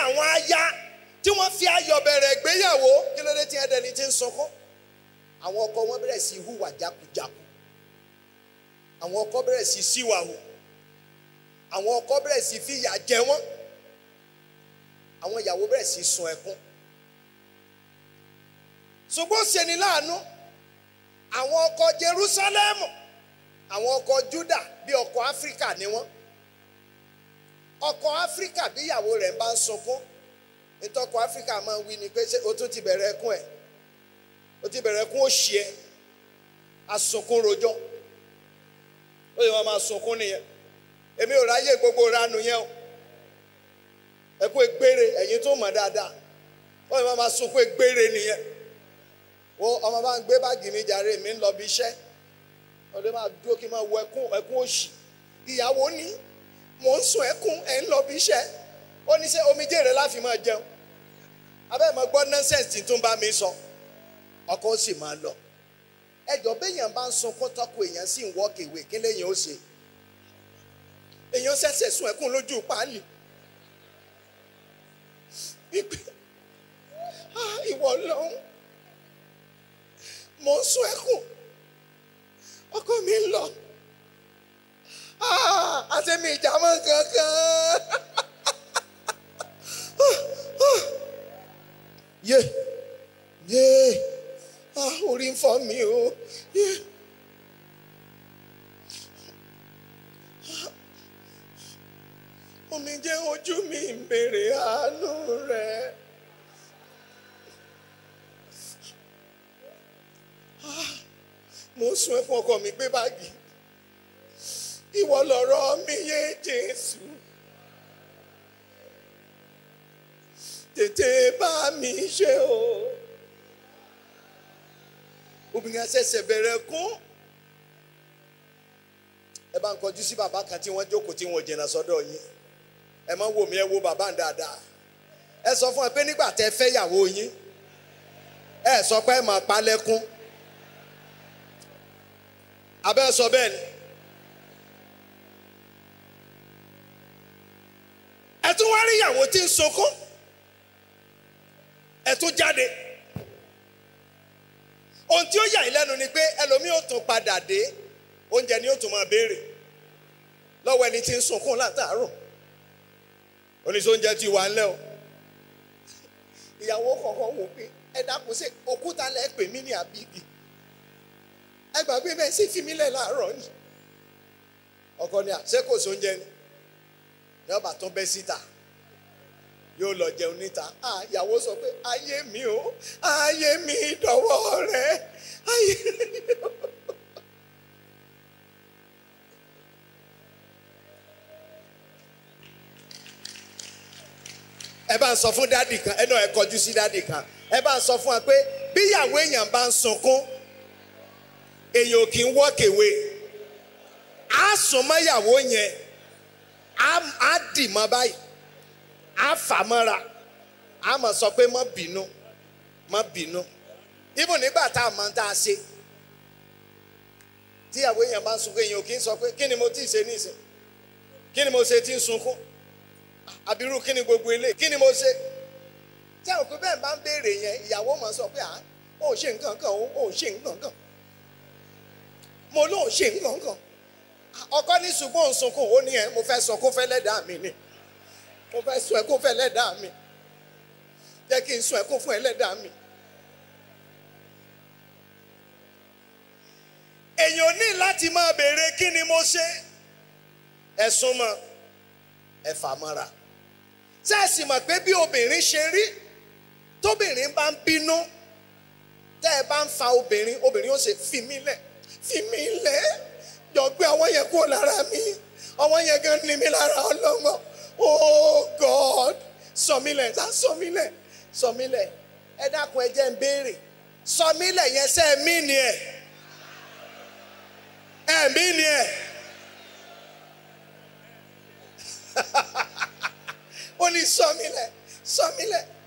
àwọn aya tí wọ́n fi ayọ̀ bẹ̀rẹ̀ ìgbéyàwó kí ló dé tí ẹ̀dẹ̀ni ti ń sunkún àwọn ọkọ wọn bẹ̀rẹ̀ sí hùwà jákujàku àwọn ọkọ bẹ̀rẹ̀ sí síwàwò àwọn ọkọ bẹ̀rẹ̀ sí fìyà jẹ wọ́n àwọn ìyàwó bẹ̀rẹ̀ sí sun ẹkún ṣùgbọ́n ṣe ni láàánú àwọn ọkọ Jerúsálẹ́mù àwọn ọkọ Júdà bí ọkọ Áfíríkà ni wọ́n ọkọ Áfíríkà bí ìyàwó rẹ̀ bá ń sunkún ìtọ́kọ Áfíríkà máa ń wí ni pé ṣé o tún ti bẹ̀rẹ̀ ẹkún ẹ̀ o ti bẹ̀rẹ̀ ẹkún òṣì ẹ̀ asunkún rojọ́ ó lè máa sunkún nìyẹn èmi ò ráyè gbogbo ranu yẹn o ẹkún egbére ẹ̀yin tó mọ̀ dáadáa ó lè máa sunkún egbére nìyẹn wo ọmọ bá ń gbé báàgì mi jàre mi ń lọ bí iṣẹ́ ó lè máa dúró kí n máa wọ ẹkún ẹkún òṣì ìyàwó ní mò ń sun ẹkún ẹ̀ ń lọ bí iṣẹ́ ó ní sẹ́ omijé rẹ̀ láfi máa jẹun abẹ́ mọ̀ gbọ́ nọ́ńsẹ̀nsì tó ń bá mi sọ ọkọ ó sì máa lọ ẹjọ́ béèyàn bá ń sunkún tọ́kọ èèyàn sì ń wọ́ kèwé kí lèèyàn ó ṣe èèyàn ṣẹ̀ṣẹ̀ sun ẹkún lójú páálí wípé ìwọ lọ́hún mo ń sun ẹkún ọkọ mi ń lọ àti mi ìjàmọ́ kankan yé yé orí ń fọ́ mi o yé. omijé ojú mi ń béèrè àánú rẹ. mo sun ẹkún ọkọ mi gbé báàgì ìwọ lọ̀rọ̀ mi yé Jésù tètè bá mi ṣe o obìnrin àṣẹ̀ṣẹ̀ bẹ̀rẹ̀ kún ẹ bá ń kọjú sí bàbá kan tí wọ́n jókòó tí wọ́n jìnnà sọ́dọ̀ yín ẹ máa ń wò mí ẹ wo bàbá ń dáadáa ẹ sọ fún ẹ pé nígbà tẹ́ fẹ́ yàwó yín ẹ sọ pé ẹ máa pa lẹ́kún abẹ́ sọ bẹ́ẹ̀ ni ẹ tún wá rí ìyàwó tí ń sunkún ẹ tún jáde ohun tí ó yà yín lẹ́nu ni pé ẹlòmíì ò tún padà dé oúnjẹ ni ó tún máa béèrè lọ́wọ́ ẹni tí ń sunkún látàárọ̀ oníṣẹ́ oúnjẹ ti wà ńlẹ̀ o ìyàwó kọ̀ọ̀kan wò pé ẹ dákun sí òkúta lẹ́ pè mí ní àbíbí ẹ gbàgbé bẹ́ẹ̀ sì fi mí lẹ̀ láàárọ̀ ni ọkọ ni àṣẹ kò sóúnjẹ ni ní ọba tó bẹ́ síta yóò lọ jẹun níta ah ìyàwó sọ pé ayé mi o ayé mi dọ̀wọ́ rẹ ayé mi o. ẹ bá ń sọ fún dádì kan ẹ náà ẹ kọjú sí dádì kan ẹ bá ń sọ fún wa pé bí ìyàwó èèyàn bá ń sunkún èèyàn ò kì í wọ́kèwé á sùn mọ́ ìyàwó yẹn á dì mọ́ báyìí á fà mọ́ra á mọ̀ sọ pé má bínú má bínú ibù nígbà tá a máa ń tá a ṣe tí ìyàwó èèyàn bá ń sunkún èèyàn ò kì í sọ pé kí ni mo ti ṣe nísìn kí ni mo ṣe tí ń sunkún àbírú kí ni gbogbo ilé kí ni mo ṣe tí àwọn òpin bẹ́ẹ̀ bá ń béèrè yẹn ìyàwó máa sọ pé à ó ṣe nǹkan kan ó ṣe nǹkan kan mo lóun ṣe nǹkan kan ọkọ ní ṣùgbọ́n òun sunkún ó ní ẹ mo fẹ́ sọ kó fẹ́ lẹ́dàá mi ni mo fẹ́ sọ ẹ kó fẹ́ lẹ́dàá mi jẹ́ kí n sọ ẹ kó fún ẹ lẹ́dàá mi. èèyàn ní láti máa béèrè kí ni mo ṣe ẹ súnmọ́ ẹ fà mọ́ra ṣé ẹ sì mọ̀ pé bí obìnrin ṣe rí tóbìnrin bá ń bínú tẹ́ ẹ bá ń fa obìnrin obìnrin ó ṣe fi mí lẹ̀ fi mí lẹ̀ jọ gbé ọwọ́ yẹn kúrò lára mi ọwọ́ yẹn gan ni mi lára ọlọ́mọ oh God sọ mí lẹ̀ sá sọ mí lẹ̀ sọ mí lẹ̀ ẹ dákun ẹ jẹ́ ń béèrè sọ mí lẹ̀ yẹn sẹ́ ẹ mí ni ẹ̀ ẹ mí ni ẹ̀ ó ní sọ mí lẹ̀ sọ mí lẹ̀